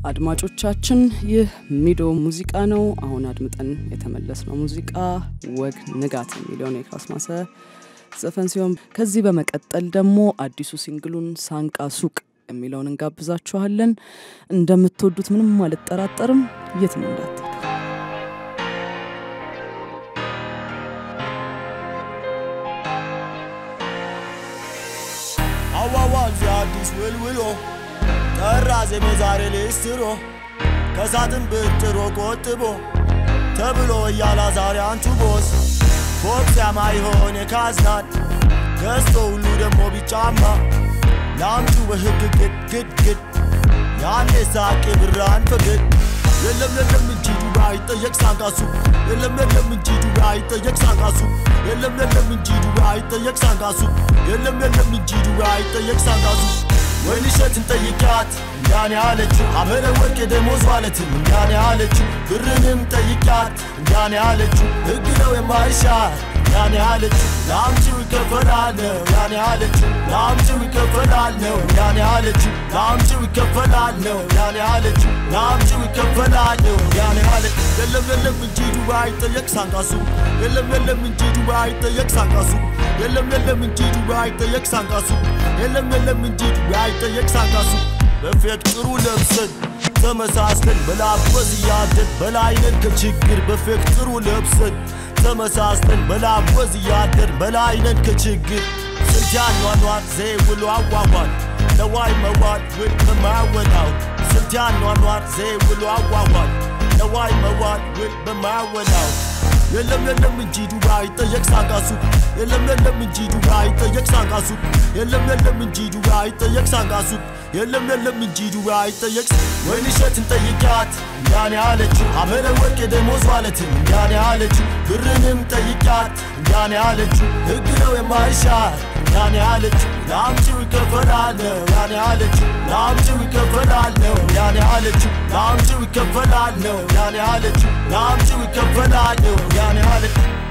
አድማጮቻችን ይህ ሚዶ ሙዚቃ ነው። አሁን አድምጠን የተመለስነው ሙዚቃ ወግ ንጋት የሚለውን የካስማሰ ዘፈን ሲሆን ከዚህ በመቀጠል ደግሞ አዲሱ ሲንግሉን ሳንቃ ሱቅ የሚለውን እንጋብዛችኋለን። እንደምትወዱት ምንም አልጠራጠርም። የትም እንዳትሄዱ። አዋዋል አዲስ ውልውሎ ጠራ ዜሜ ዛሬ ሌስትሮ ከሳጥን ብትሮ ቆጥቦ ተብሎ እያላ ዛሬ አንቱ ቦስ ፎቅ ሲያማ ይሆን የካዝናን ገዝቶ ሁሉ ደግሞ ቢጫማ ለአምቱ በሕግ ግድ ግድ ግድ ያኔ ሳቄ ብራን ፈግድ የለም የለም እንጂ ዱባ አይጠየቅ ሳንቃሱ የለም የለም እንጂ ዱባ አይጠየቅ ሳንቃሱ የለም የለም እንጂ ዱባ አይጠየቅ ሳንቃሱ የለም የለም እንጂ ዱባ አይጠየቅ ሳንቃሱ ወይን እሸትን ጠይቂያት እንዳኔ አለችው አመረ ወርቅ የደሞዝ ማለትም እንዳኔ አለችው ብርንም ጠይቂያት እንዳኔ አለችው ሕግ ነው የማይሻር ያኔ አለችው ለአምጪው ይከፈላል ነው ያኔ አለችው ለአምጪው ይከፈላል ነው ያኔ አለችው ለአምጪው ይከፈላል ነው ያኔ አለችው ለአምጪው ይከፈላል ነው ያኔ አለች የለም የለም እንጂ ዱባይ አይጠየቅ ሳንቃሱ የለም የለም እንጂ ዱባይ አይጠየቅ ሳንቃሱ የለም የለም እንጂ ዱባይ አይጠየቅ ሳንቃሱ የለም የለም እንጂ ዱባይ አይጠየቅ ሳንቃሱ በፌቅ ጥሩ ለብሰን ተመሳስለን በላበዝ እያደን በላይነን ከችግር በፌቅ ጥሩ ለብሰን ተመሳስለን በላበዝ እያደን በላይነን ከችግር ስንት ያኗኗር ዘይ ውሎ አዋዋል ለዋይ መዋል ውል በማያወጣው ስንት ያኗኗር ዘይ ውሎ አዋዋል ለዋይ መዋል ውል በማያወጣው የለም የለም እንጂ ዱባ አይጠየቅ ሳንቃሱ የለም የለም እንጂ ዱባ አይጠየቅ ሳንቃሱ የለም የለም እንጂ ዱባ አይጠየቅ ሳንቃሱ የለም የለም እንጂ ዱባ አይጠየቅ ወይን እሸትን ጠይቂያት እንዳኔ አለችው አመረ ወርቅ የደሞዝ ማለትም እንዳኔ አለችው ብርንም ጠይቂያት እንዳኔ አለችው ሕግ ነው የማይሻር እንዳኔ አለችው ለአምጪው ይከፈላል ነው ያኔ አለችው ለአምጪው ይከፈላል ነው ያኔ አለችው ለአምጪው ይከፈላል ነው ያኔ አለችው ለአምጪው ይከፈላል ነው ያኔ አለችው